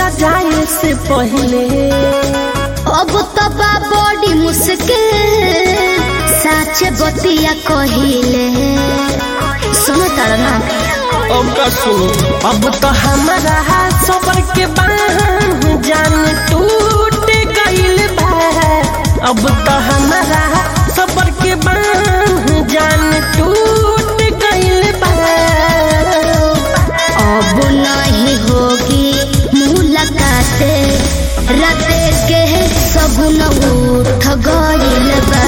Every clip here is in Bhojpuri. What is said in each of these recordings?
जा जाए से पहले अब तो बा बड़ी मुश्किल साचे बतिया कहिले सुनो तारा ना अब का सुनो अब तो हमारा सबर के बांध जान टूट गइल बा अब तो हमारा सबर के बांध जान टूट गइल बा अब नहीं होगी मुलाकात राते के सगुन उठ गइल बा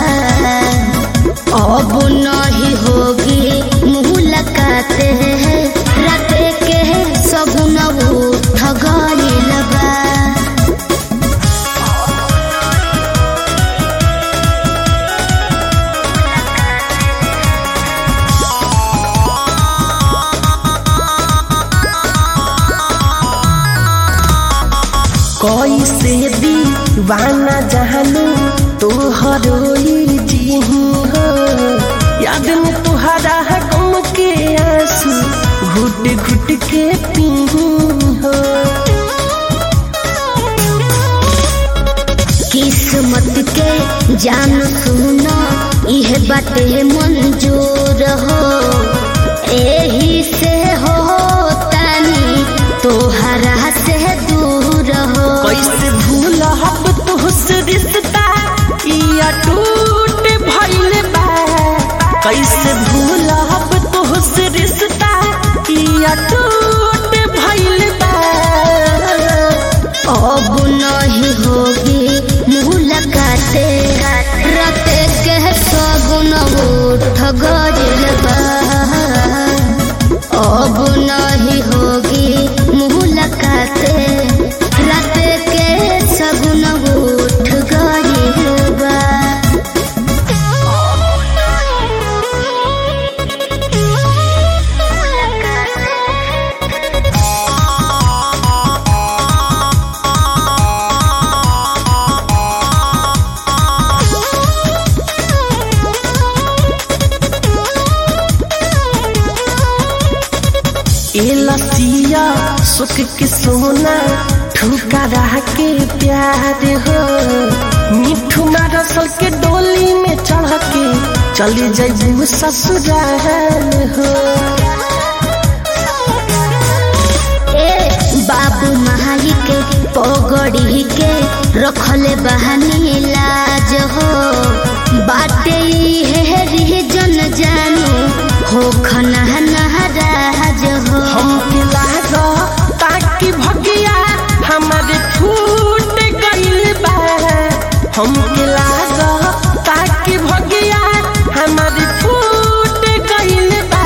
अब नहीं होगी मुलाकात राते के सगुन उठ गइल बा कैसे दीवाना जानू तोहरो जी हो याद में तुहरा गम के आंसू घुट घुट के पी हो किस्मत के जान सुनो इह बाटे मंजूर हो एही से हो तानी तोहरा से दूर हो कैसे भूल हब तुहसे रिश्ता या टूट भइल बा कैसे भूल हब तुहसे रिश्ता या टूट भइल बा अब नहीं होगी मुलाकात राते के सगुन उठ गइल बा अब नहीं होगी मुलाकात राते के सगुन उठ गइल बा ए लसिया सुख के सोना ठुका रह के प्यार हो मिठू रसल के डोली में चढ़ के चली जैबू ससुराल हो ए बाबू माई के पगड़ी के रखले बहानी लाज हो बाटे हे जन जानू हो खना नहराज हो हमके लागा ताकि भगिया हमारे छूट गइल बा हमके लागा ताकि भगिया हमारे छूट गइल बा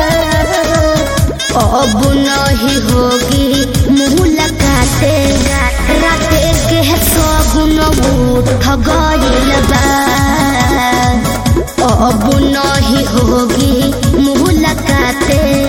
अब नहीं होगी मुलाकात राते के सगुन उठ गइल बा अब नहीं होगी मुलाकात